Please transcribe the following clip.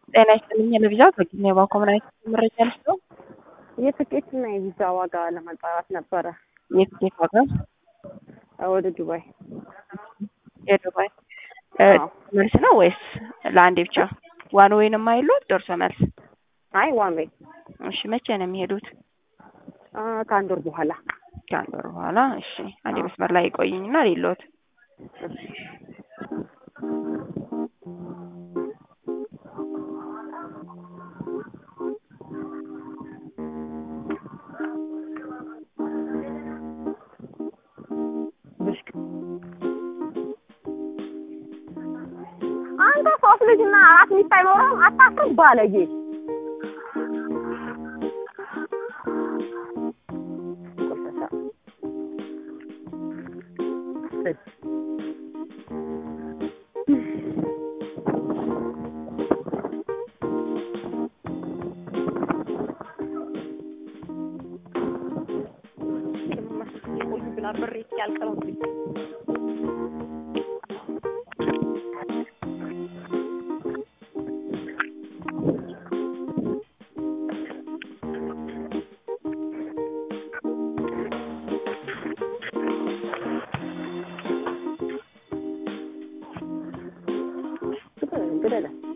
ጤና ይስጥልኝ ለቪዛ ከጊዜ ባኮምናይት መረጃ ልስጠው። የትኬትና የቪዛ ዋጋ ለማጣራት ነበረ። የትኬት ዋጋ ወደ ዱባይ የዱባይ አዎ። መልስ ነው ወይስ ለአንዴ ብቻ? ዋን ዌይ ነው የማይሉት ደርሶ መልስ? አይ ዋን ዌይ እሺ መቼ ነው የሚሄዱት? አ፣ ከአንድ ወር በኋላ ከአንድ ወር በኋላ። እሺ አንዴ መስመር ላይ ይቆይኝና ሌሎት ብሽቅ አንተ ሶስት ልጅና አራት ሚስት አይኖረም አታፍርም ባለጌ ቆሻሻ እስ ይቆዩብናል ብሬ እስኪያልቅ ነው እንግዲህ ግደለ